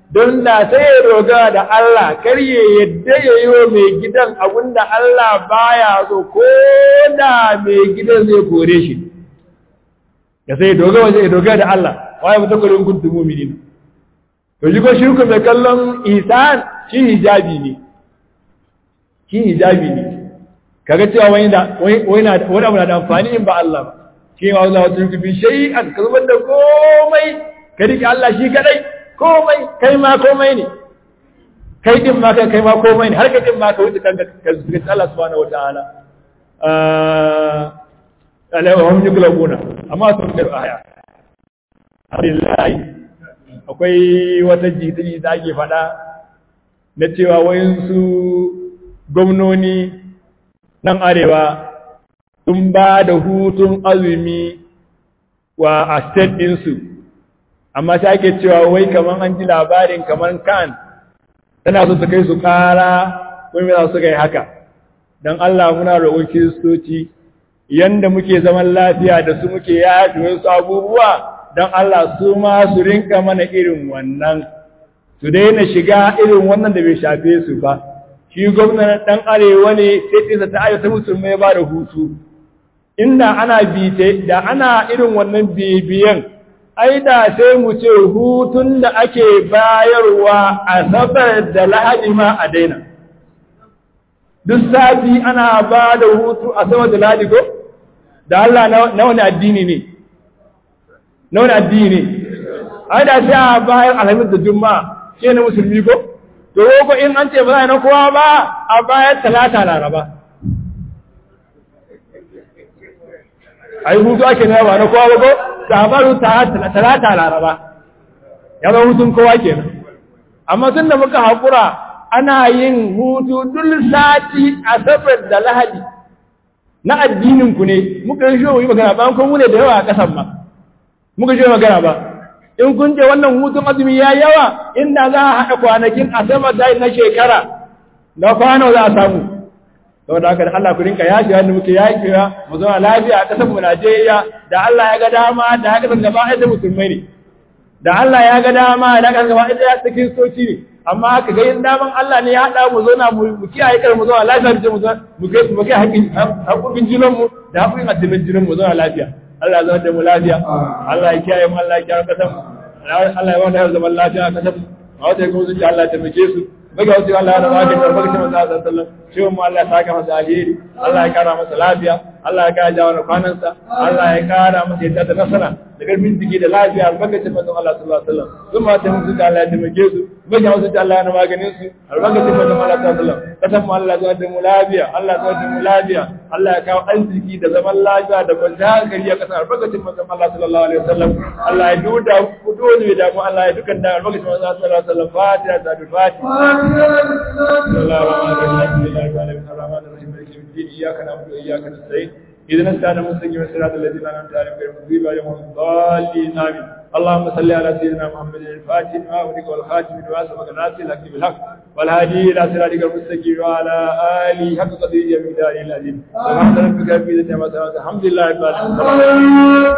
don da sai ya dogara da Allah kar ya yadda ya yi wa mai gidan abinda Allah baya so ko da mai gidan zai kore shi ya sai dogara wajen ya dogara da Allah waye mutum kwarin kuntu muminin to shi ko shirku mai kallon isan shi hijabi ne shi hijabi ne kaga cewa wani da wani na wani abu na da amfani in ba Allah ba shi ma Allah wata yuku bi shay'an ka zubar da komai ka rike Allah shi kadai komai kai ma komai ne kai din ma kai kai ma komai ne har kai din ma ka wuce kanka ka zubar Allah subhanahu wataala eh alai wa hum yuglabuna amma sun ga aya Alhamdulillah akwai wata jita da ake faɗa na cewa wayansu gwamnoni nan arewa sun ba da hutun azumi wa a state ɗinsu amma ta ake cewa wai kamar an ji labarin kamar kan tana so su kai su ƙara wani za su kai haka don Allah muna roƙon kiristoci yanda muke zaman lafiya da su muke yafi wasu abubuwa don Allah su ma su rinka mana irin wannan su daina shiga irin wannan da bai shafe su ba shi gwamnan ɗan arewa ne sai ɗinsa ta ayyata musulmai ba da hutu inda ana bite da ana irin wannan bibiyan ai da sai mu ce hutun da ake bayarwa a sabar da lahadi ma a daina duk sati ana ba da hutu a sabar da lahadi ko da Allah na wani addini ne na wani addini ne ai da sai a bayar alhamis da juma'a ke na musulmi ko to ko in an ce ba za a na kowa ba a bayar talata laraba a yi hutu ake na ba na kowa ba ko sabaru talata laraba ya zama hutun kowa kenan amma tun da muka haƙura ana yin hutu duk sati asabar da lahadi na addininku ne muka yi shi yi magana ba kun ne da yawa a ƙasan ba muka shi magana ba in kun ce wannan hutun azumi ya yawa inda za a haɗa kwanakin asabar da na shekara na kwano za a samu saboda haka da Allah ku rinka yashi wanda muke yakiwa mu zama lafiya a ƙasar mu Najeriya da Allah ya ga dama da haka san gaba ɗaya musulmai ne da Allah ya ga dama da haka gaba ɗaya ta kiristoci ne amma haka ga yin daman Allah ne ya haɗa mu zauna mu kiyaye kar mu zama lafiya da mu mu kai mu kai haƙƙin haƙƙin jinan mu da haƙƙin addinin jinan mu zama lafiya Allah ya zama da mu lafiya Allah ya kiyaye mu Allah ya kiyaye ƙasar mu Allah ya wanda zaman lafiya a ƙasar mu a wata kuma zuciya Allah ya taimake su baga wasu Allah ya rama da karbar shi manzo Allah sallallahu shi mu Allah ya saka masa alheri Allah ya kara masa lafiya Allah ya kara jawo kwanansa Allah ya kara masa yadda da nasara da karfin jiki da lafiya albarkacin manzo Allah sallallahu alaihi wasallam sun ma ta musu Allah ya taimake su baga wasu Allah ya maganin su albarkacin manzo Allah sallallahu alaihi wasallam kasan mu Allah ya da mu lafiya Allah ya da mu lafiya Allah ya kawo arziki da zaman lafiya da kwanciyar hankali a kasar albarkacin manzo Allah sallallahu alaihi wasallam Allah ya duda ku dole da mu Allah ya dukan da albarkacin manzo Allah sallallahu alaihi wasallam fatiha da fatiha بسم الله الرحمن الرحيم الحمد لله رب العالمين الرحمن الرحيم مالك يوم الدين اياك نعبد واياك نستعين اهدنا الصراط المستقيم صراط الذين انعمت عليهم غير المغضوب عليهم ولا الضالين امين اللهم صل على سيدنا محمد الفاتح لما أغلق والخاتم لما سبق الناصر الحق بالحق والهادي الى صراطك المستقيم وعلى اله حق قدره ومقداره العظيم سبحان ربك رب العزه عما يصفون الحمد لله رب العالمين